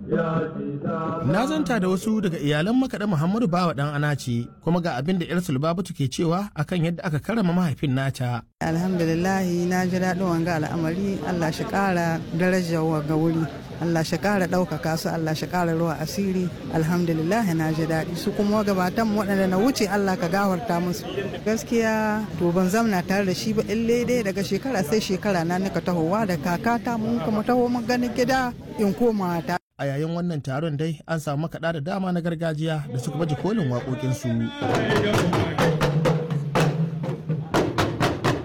Na zanta da wasu daga iyalan makaɗa Muhammadu Bawa ɗan Anace kuma ga abin da 'yar Sulbabatu ke cewa akan yadda aka karama mahaifin nata. Alhamdulillahi na ji daɗin wanga al'amari Allah shi ƙara darajar wanga wuri. Allah shi ƙara ɗaukaka su Allah shi ƙara ruwa asiri alhamdulillah na ji daɗi su kuma gabatan waɗanda na wuce Allah ka gafarta musu gaskiya to ban zamna tare da shi ba ille dai daga shekara sai shekara na nika tahowa da kakata mun kuma taho mun ganin gida in koma ta A yayin wannan taron dai an samu makaɗa da dama na gargajiya da suka baje kolin waƙoƙinsu.